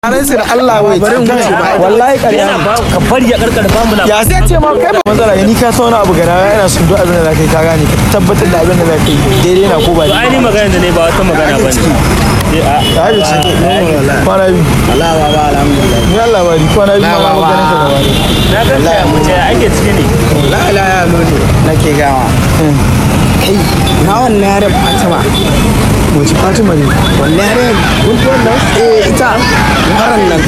Ranar da Allah wai bari mu wuce ba wallahi ƙarya yana ne ba ka bari ya karkar ba mu ya sai ce ma kai ba matsala ni ka sa wani abu gara yana son duk abin da za ka yi ka gane ka tabbatar da abin da za ka yi daidai na ko ba to ai ni magana da ne ba wata magana ba ne ya yi ce kwana biyu Allah ba ba alhamdulillah ni Allah bari kwana biyu ma ba ganin ka da wani na ga ta mu ce ake ciki ne la ilaha illallah nake gawa kai na wannan yare Fatima wace Fatima ne wannan yare guntuwar nan eh ita haran nan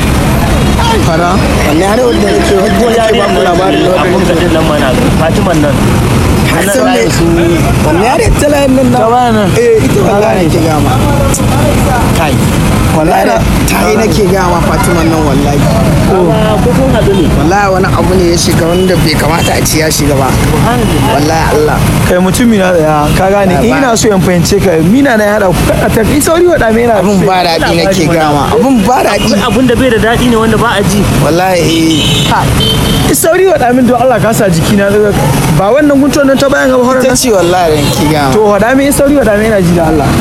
fara wannan yare wanda nake hujjo yake ba mu labarin da abun wannan ka din nan mana Fatiman nan Hassan ne su wannan yare talayen nan ta na baya nan eh ita wallahi nake gama kai wallahi ta yi nake gama Fatima nan wallahi kuma ko kun hadu ne wallahi wani abu ne ya shiga wanda bai kamata a ci ya shiga ba wallahi Allah kai mutumi na tsaya ka gane in ina so in fahimce ka mina na ya haɗa ku a tafi sauri wa ɗame na abun ba daɗi nake gama abun ba daɗi abun da bai da daɗi ne wanda ba a ji wallahi eh sauri wa ɗamin don Allah ka sa jiki na ba wannan guntuwar nan ta bayan gaba horon ita nan ce wallahi da nake gama to wa ɗame sauri wa ɗame na ji da Allah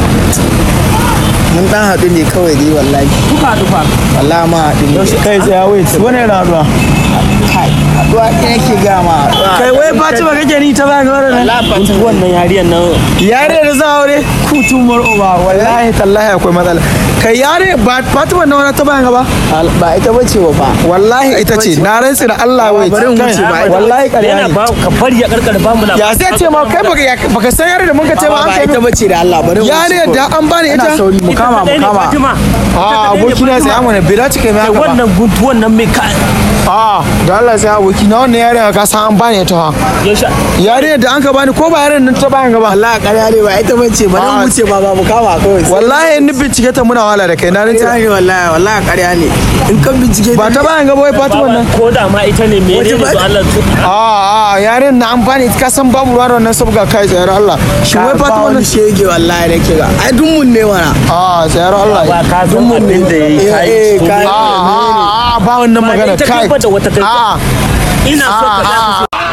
mun dan haɗu ne kawai dai wallahi kuka haɗu fa wallahi ma haɗu ne kai tsaya wait wani yana haɗuwa kai haɗuwa ɗaya nake gama kai wai Fatima kake ni ta bayan gaba horon nan Guntu wannan yariyan nan yare da za aure kutu mar'uba wallahi tallahi akwai matsala kai yare ba Fatima na wani ta bayan gaba ba ita bace wa ba wallahi ita ce na rantsi da Allah wai bari mu wuce ba. wallahi ƙarya yana ne ba ka bari ya karkar ba mu ya sai ce ma kai baka baka san yare da muka ce ba an ba kai ita bace da Allah bari mu yare wuce da an bani ita ina sauri mu kama mu kama Fatima a aboki na sai amana bai dace kai mai haka ba wannan guntu wannan mai ka a da Allah sai aboki na wannan yare ka san an bani ita ha yaushe yare da an ka bani ko ba yare nan ta bayan gaba wallahi ƙarya ne ba ita bace bari mu Ah. wuce ba ba mu kama kawai wallahi in ni bincike ta muna wala da kai na rantsi ƙarya ne wallahi wallahi ƙarya ne in kan bincike ba ta bayan gaba wai Fatima nan ko da ma ita ne me ne Wace ba- da Allah su a a yaren na amfani ka san babu ruwa da wannan sabga kai tsayar Allah shi wai Fatima wani nan shege wallahi nake ga ai dun mun ne mana a tsayar Allah ba ka san abin da yayi Eh, kai eh, to kai. a a a ba wannan magana ita kai gaba da wata kai a ina so ka a ga